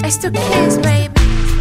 It's the kids, baby.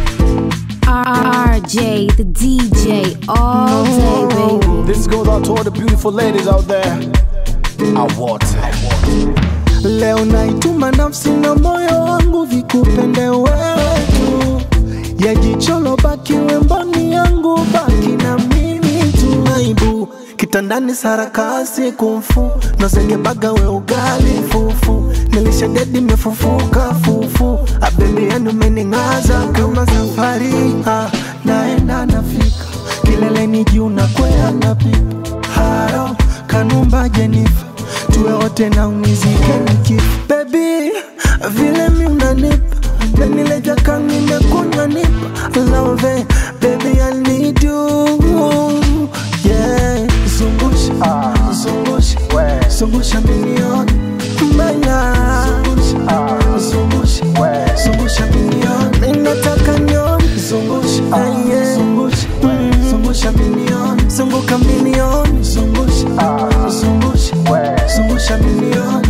RJ, the DJ, all day, baby. This goes out to all the beautiful ladies out there. I want it. Leo naituma nafsi na moyo wangu vikupende wewe tu, ya jicholo baki wemboni yangu, baki na mimi tu. Aibu kitandani sarakasi kumfu nozengebaga we ugali fufu nilishadedi mefufuka fufu abebi yanu mening'aza kama safari ah, naenda nafika kileleni juu na kwea napipa haro kanumba jenifa tuwe wote na unizike nikifa bebi vile mi unanipa benileja kangi nimekunywa nipa love baby I need you yeah zungusha zungusha zungusha minioni mbaya zungusha zungusha minioni ninataka nioni zungusha yeah. zungusha zungusha minioni zunguka minioni zungusha zungusha zungusha minioni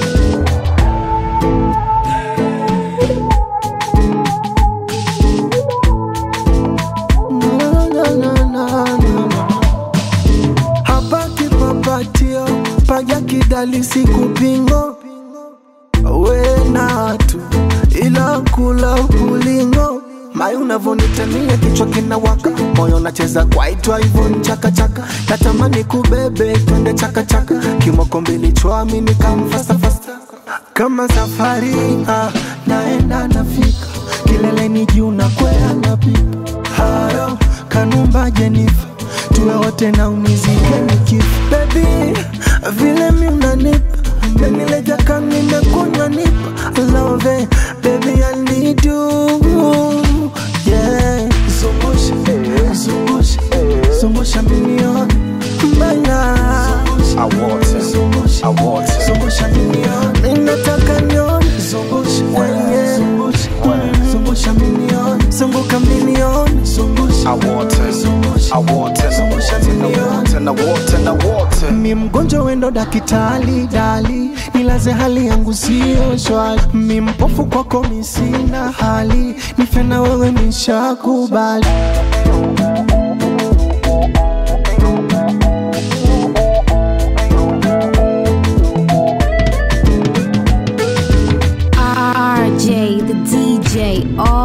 Na, na, na, na, na. hapa kipapatio paja kidali sikupingo wenatu ila kula ulingo mai unavonitamia kichwa kinawaka moyo nacheza kwaitwa hivyo ni chakachaka natamani kubebe twende chakachaka kimoko mbili chwami nikamfasafasa kama safari ah, naenda nafika kileleni juu na kwea napipa haro kanumba jenifa tuwe wote na unizike nikifa bebi vile mi unanipa benileja kami nimekunywa nipa love baby I need you yeah zungusha zungusha zungusha minioni mbaya I want it. zungusha I want it. zungusha minioni ninataka nioni zungusha yeah. zungusha minioni zunguka minioni zungusha I want it. zungusha I want it. I want it. I want it. I want it. I want it. mi mgonjwa wendo dakitali dali nilaze hali yangu sio shwari mi mpofu kwako mi sina hali nife na wewe nishakubali RJ, the DJ, all